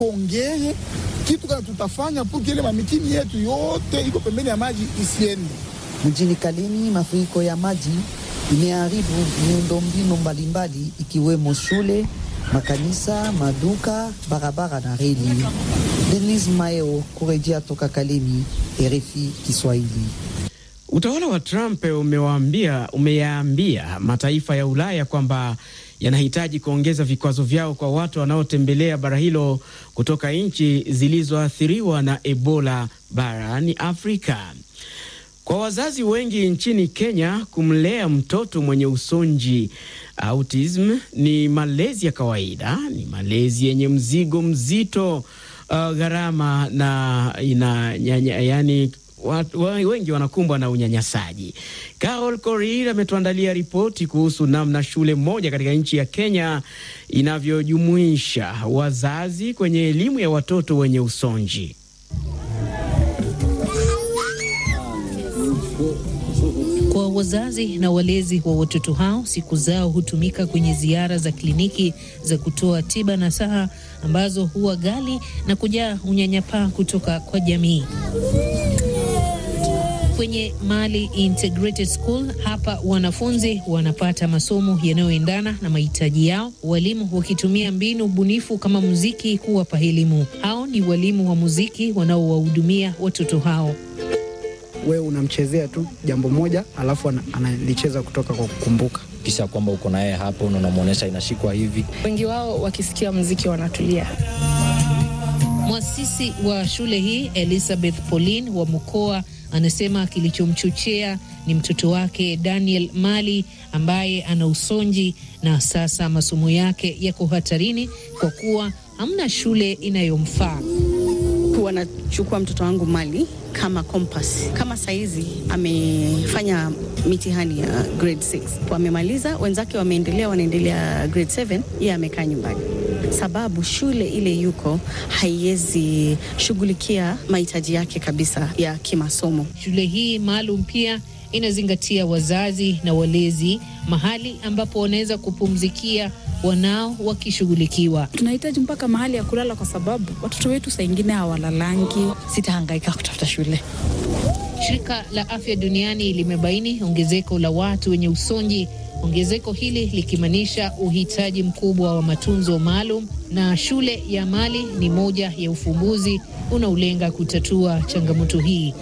ongee kitu kana tutafanya puki ile mamitini yetu yote iko pembeni ya maji isiende. Mjini Kalemi, mafuriko ya maji imeharibu miundombinu mbalimbali ikiwemo shule, makanisa, maduka, barabara na reli. Denis Maeo kurejea toka Kalemi, RFI Kiswahili. Utawala wa Trump umewaambia umeyaambia mataifa ya Ulaya kwamba yanahitaji kuongeza vikwazo vyao kwa watu wanaotembelea bara hilo kutoka nchi zilizoathiriwa na Ebola barani Afrika. Kwa wazazi wengi nchini Kenya, kumlea mtoto mwenye usonji autism ni malezi ya kawaida, ni malezi yenye mzigo mzito, uh, gharama na ina, nyanya, yani Watu, wengi wanakumbwa na unyanyasaji. Carol Korir ametuandalia ripoti kuhusu namna shule moja katika nchi ya Kenya inavyojumuisha wazazi kwenye elimu ya watoto wenye usonji. Kwa wazazi na walezi wa watoto hao, siku zao hutumika kwenye ziara za kliniki za kutoa tiba na saha ambazo huwa ghali na kujaa unyanyapaa kutoka kwa jamii. Kwenye Mali Integrated School hapa wanafunzi wanapata masomo yanayoendana na mahitaji yao, walimu wakitumia mbinu bunifu kama muziki kuwapa elimu. Hao ni walimu wa muziki wanaowahudumia watoto hao. Wewe unamchezea tu jambo moja, alafu analicheza kutoka kwa kukumbuka, kisha kwamba uko naye hapo na unamwonyesha inashikwa hivi. Wengi wao wakisikia muziki wanatulia. Mwasisi wa shule hii Elizabeth Pauline wa Mkoa anasema kilichomchochea ni mtoto wake Daniel Mali ambaye ana usonji na sasa masomo yake yako hatarini kwa kuwa hamna shule inayomfaa. Wanachukua mtoto wangu Mali kama kompas. Kama saizi amefanya mitihani ya grade 6 wamemaliza, wenzake wameendelea, wanaendelea grade 7, yeye amekaa nyumbani sababu shule ile yuko haiwezi shughulikia mahitaji yake kabisa ya kimasomo. Shule hii maalum pia inazingatia wazazi na walezi, mahali ambapo wanaweza kupumzikia wanao wakishughulikiwa. Tunahitaji mpaka mahali ya kulala, kwa sababu watoto wetu saa ingine hawalalangi. Sitahangaika kutafuta shule. Shirika la Afya Duniani limebaini ongezeko la watu wenye usonji ongezeko hili likimaanisha uhitaji mkubwa wa matunzo maalum, na shule ya Mali ni moja ya ufumbuzi unaolenga kutatua changamoto hii.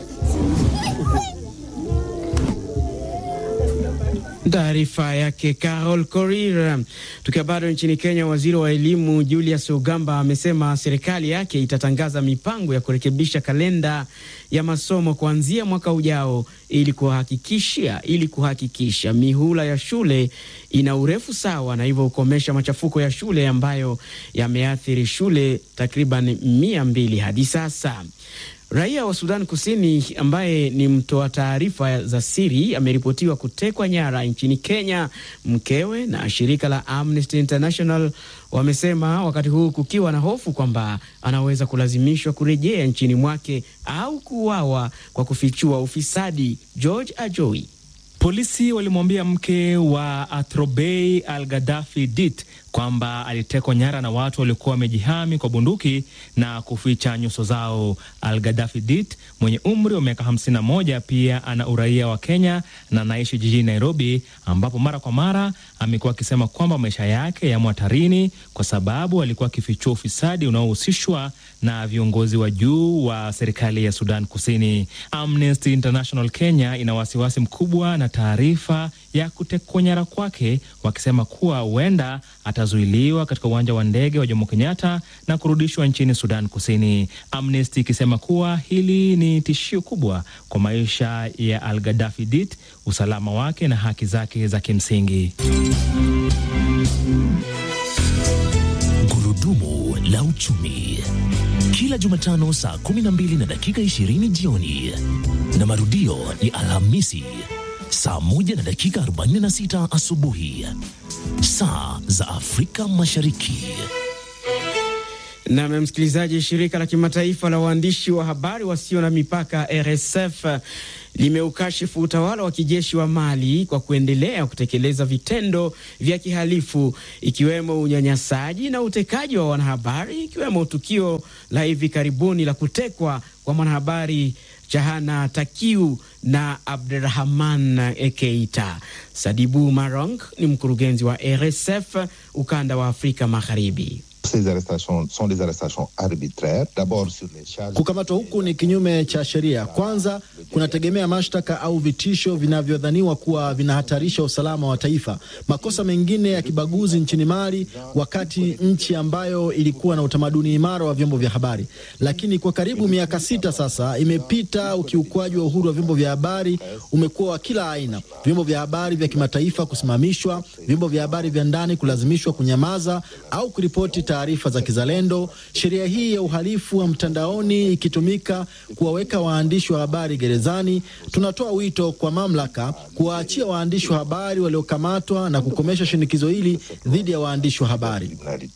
Taarifa yake Carol Korir. Tukiwa bado nchini Kenya, waziri wa elimu Julius Ogamba amesema serikali yake itatangaza mipango ya kurekebisha kalenda ya masomo kuanzia mwaka ujao ili kuhakikisha ili kuhakikisha mihula ya shule ina urefu sawa na hivyo kukomesha machafuko ya shule ambayo yameathiri shule takriban mia mbili hadi sasa. Raia wa Sudan Kusini ambaye ni mtoa taarifa za siri ameripotiwa kutekwa nyara nchini Kenya. Mkewe na shirika la Amnesty International wamesema wakati huu kukiwa na hofu kwamba anaweza kulazimishwa kurejea nchini mwake au kuuawa kwa kufichua ufisadi. George Ajoi. Polisi walimwambia mke wa Atrobey Al Gaddafi Dit kwamba alitekwa nyara na watu waliokuwa wamejihami kwa bunduki na kuficha nyuso zao. Al Gaddafi Dit mwenye umri wa miaka 51 pia ana uraia wa Kenya na anaishi jijini Nairobi, ambapo mara kwa mara amekuwa akisema kwamba maisha yake yamo hatarini kwa sababu alikuwa akifichua ufisadi unaohusishwa na viongozi wa juu wa serikali ya Sudan Kusini. Amnesty International Kenya ina wasiwasi mkubwa na taarifa ya kutekwa nyara kwake, wakisema kuwa huenda atazuiliwa katika uwanja wa ndege wa Jomo Kenyatta na kurudishwa nchini Sudan Kusini. Amnesty ikisema kuwa hili ni tishio kubwa kwa maisha ya Al Gaddafi Dit, usalama wake na haki zake za kimsingi. Gurudumu la uchumi kila Jumatano saa 12 na dakika 20 jioni na marudio ni Alhamisi saa moja na dakika 46 asubuhi saa za Afrika Mashariki. Na msikilizaji, shirika la kimataifa la waandishi wa habari wasio na mipaka RSF limeukashifu utawala wa kijeshi wa Mali kwa kuendelea kutekeleza vitendo vya kihalifu ikiwemo unyanyasaji na utekaji wa wanahabari, ikiwemo tukio la hivi karibuni la kutekwa kwa mwanahabari Jahana Takiu na Abdurahman Keita. Sadibu Marong ni mkurugenzi wa RSF ukanda wa Afrika Magharibi. Kukamatwa huku ni kinyume cha sheria. Kwanza, kunategemea mashtaka au vitisho vinavyodhaniwa kuwa vinahatarisha usalama wa taifa. Makosa mengine ya kibaguzi nchini Mali, wakati nchi ambayo ilikuwa na utamaduni imara wa vyombo vya habari. Lakini kwa karibu miaka sita sasa imepita, ukiukwaji wa uhuru wa vyombo vya habari umekuwa wa kila aina: vyombo vya habari vya kimataifa kusimamishwa, vyombo vya habari vya ndani kulazimishwa kunyamaza au kuripoti taarifa za kizalendo. Sheria hii ya uhalifu wa mtandaoni ikitumika kuwaweka waandishi wa habari gerezani. Tunatoa wito kwa mamlaka kuwaachia waandishi wa habari waliokamatwa na kukomesha shinikizo hili dhidi ya waandishi wa habari.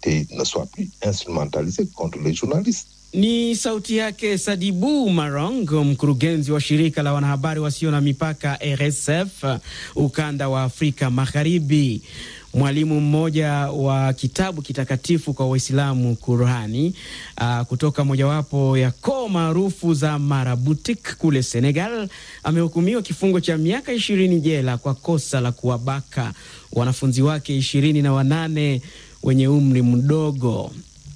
Ni sauti yake Sadibu Marong, mkurugenzi wa shirika la wanahabari wasio na mipaka RSF ukanda wa Afrika Magharibi. Mwalimu mmoja wa kitabu kitakatifu kwa Waislamu Qurani, uh, kutoka mojawapo ya koo maarufu za Marabutik kule Senegal amehukumiwa kifungo cha miaka ishirini jela kwa kosa la kuwabaka wanafunzi wake ishirini na wanane wenye umri mdogo.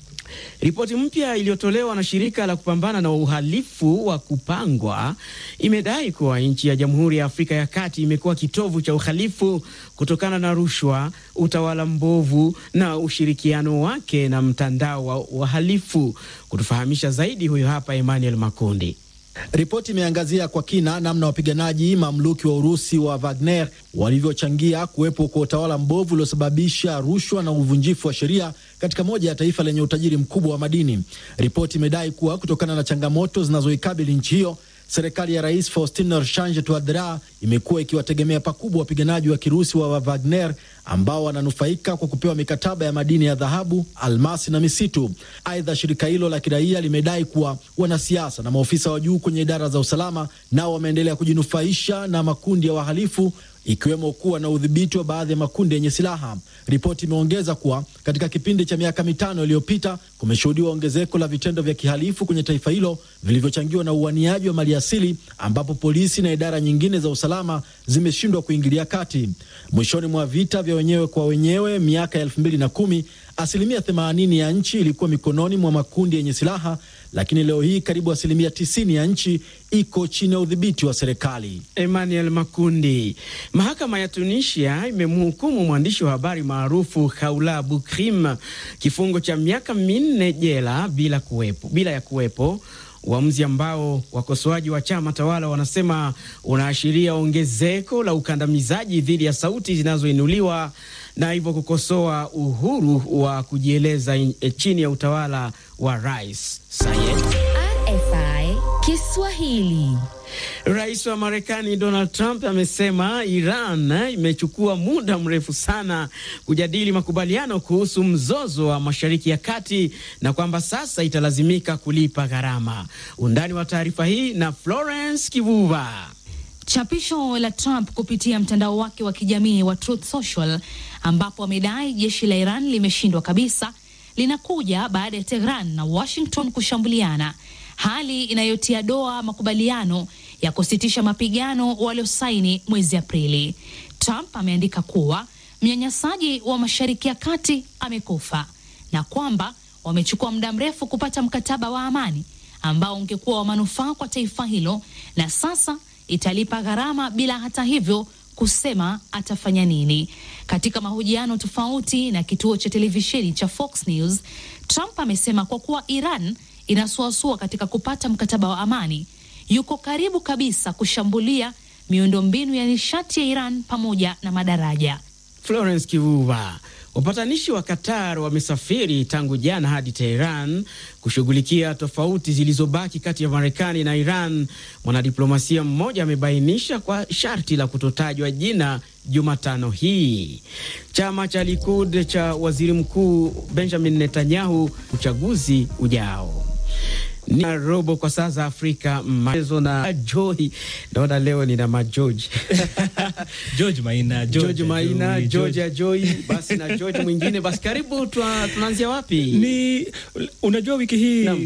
Ripoti mpya iliyotolewa na shirika la kupambana na uhalifu wa kupangwa imedai kuwa nchi ya Jamhuri ya Afrika ya Kati imekuwa kitovu cha uhalifu kutokana na rushwa, utawala mbovu na ushirikiano wake na mtandao wa wahalifu. Kutufahamisha zaidi, huyo hapa Emmanuel Makundi. Ripoti imeangazia kwa kina namna wapiganaji mamluki wa Urusi wa Wagner walivyochangia kuwepo kwa utawala mbovu uliosababisha rushwa na uvunjifu wa sheria katika moja ya taifa lenye utajiri mkubwa wa madini. Ripoti imedai kuwa kutokana na changamoto zinazoikabili nchi hiyo, serikali ya Rais Faustin Archange Touadera imekuwa ikiwategemea pakubwa wapiganaji wa Kirusi wa Wagner ambao wananufaika kwa kupewa mikataba ya madini ya dhahabu, almasi na misitu. Aidha, shirika hilo la kiraia limedai kuwa wanasiasa na maofisa wa juu kwenye idara za usalama nao wameendelea kujinufaisha na makundi ya wahalifu ikiwemo kuwa na udhibiti wa baadhi ya makundi yenye silaha. Ripoti imeongeza kuwa katika kipindi cha miaka mitano iliyopita kumeshuhudiwa ongezeko la vitendo vya kihalifu kwenye taifa hilo vilivyochangiwa na uaniaji wa maliasili, ambapo polisi na idara nyingine za usalama zimeshindwa kuingilia kati. Mwishoni mwa vita vya wenyewe kwa wenyewe miaka ya elfu mbili na kumi asilimia 80 ya nchi ilikuwa mikononi mwa makundi yenye silaha, lakini leo hii karibu asilimia 90 ya nchi iko chini ya udhibiti wa serikali. Emmanuel Makundi. Mahakama ya Tunisia imemhukumu mwandishi wa habari maarufu Haula Bukrim kifungo cha miaka minne jela bila kuwepo, bila ya kuwepo uamuzi ambao wakosoaji wa chama tawala wanasema unaashiria ongezeko la ukandamizaji dhidi ya sauti zinazoinuliwa na hivyo kukosoa uhuru wa kujieleza chini ya utawala wa Rais Sayed. RFI Kiswahili. Rais wa Marekani Donald Trump amesema Iran imechukua muda mrefu sana kujadili makubaliano kuhusu mzozo wa Mashariki ya Kati na kwamba sasa italazimika kulipa gharama. Undani wa taarifa hii na Florence Kivuva. Chapisho la Trump kupitia mtandao wake wa kijamii wa Truth Social ambapo amedai jeshi la Iran limeshindwa kabisa linakuja baada ya Tehran na Washington kushambuliana, hali inayotia doa makubaliano ya kusitisha mapigano waliosaini mwezi Aprili. Trump ameandika kuwa mnyanyasaji wa Mashariki ya Kati amekufa na kwamba wamechukua muda mrefu kupata mkataba wa amani ambao ungekuwa wa manufaa kwa taifa hilo na sasa italipa gharama bila hata hivyo kusema atafanya nini. Katika mahojiano tofauti na kituo cha televisheni cha Fox News, Trump amesema kwa kuwa Iran inasuasua katika kupata mkataba wa amani, yuko karibu kabisa kushambulia miundombinu ya nishati ya Iran pamoja na madaraja. Florence Kivuva. Wapatanishi wa Qatar wamesafiri tangu jana hadi Teheran kushughulikia tofauti zilizobaki kati ya Marekani na Iran. Mwanadiplomasia mmoja amebainisha kwa sharti la kutotajwa jina Jumatano hii. Chama cha Likud cha waziri mkuu Benjamin Netanyahu uchaguzi ujao ni robo kwa saa za Afrika. Maelezo na Joy, naona leo nina majoji George Maina, George Maina, Joy, George ya Joy, basi na George mwingine. Basi karibu, tunaanzia wapi? Ni unajua wiki hii